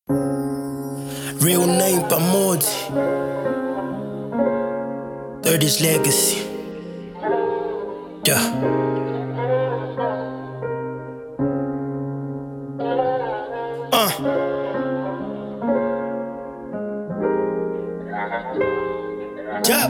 Real name Pamozi. Third is legacy. Yeah. Yeah.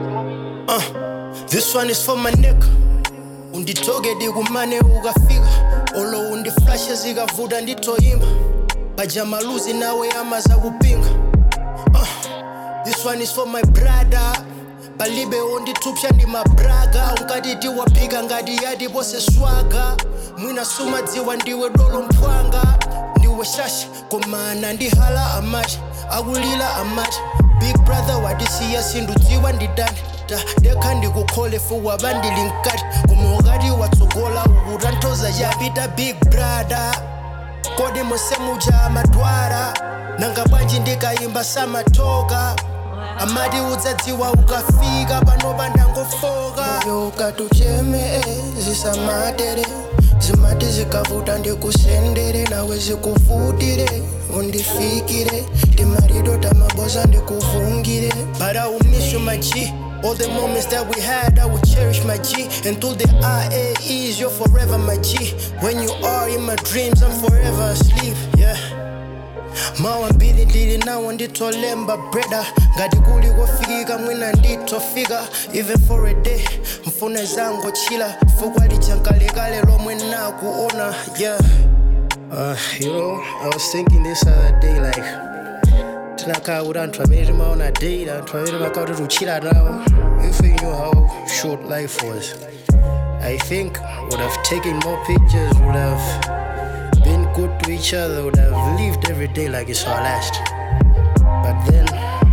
Uh, this one is for my nigga. unditogedi kumane ukafika olo undiflashe zikavuta nditoyimba bajamaluzi nawe amaza kupinga uh, this one is for my brother balibe ondithupsha ndi mabraga unkatiti waphika ngati yati pose swaga mwina sumadziwa ndiwe dolo mphwanga ndiwe shashi komana ndihala amati akulila amati big brother wadisiya sindudziwa ndidani ta dekha ndikukhole fuwa bandili nkati koma ukati watsogola ukutanthoza chapita big brother kodi musemuja amadwara nanga bwanji ndikayimba samatoka amati udzadziwa ukafika panopa ndangofoka moyo ukatucheme zisamatere zimati zikavuta ndikusendere nawe zikuvutire undifikire timarido tamaboza ndikuvungire but I will miss you my G All the moments that we had, I will cherish my G. And through the IAEs, you're forever my G. When you are in my dreams, I'm forever asleep. Yeah. mawa mbili ndili nawo nditolemba breda ngati kuli kofikika mwina nditofika even for a day mfune zango chila fukwa lijankalekale lomwe nakuona yeah uh, you know i was thinking this other day like tinakhala kuti anthu amene timaona date anthu amene timakhala kuti tichila nawo if we knew how short life was i think would have taken more pictures would have been good to each other, would have lived every day like it's our last. But then,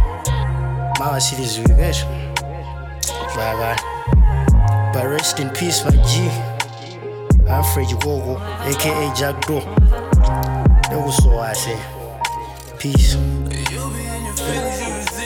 Mawa cities we get. Vaga. But rest in peace, my G. Alfred Gogo, aka Jack Do. That was so I say. Peace. You be in your feelings, you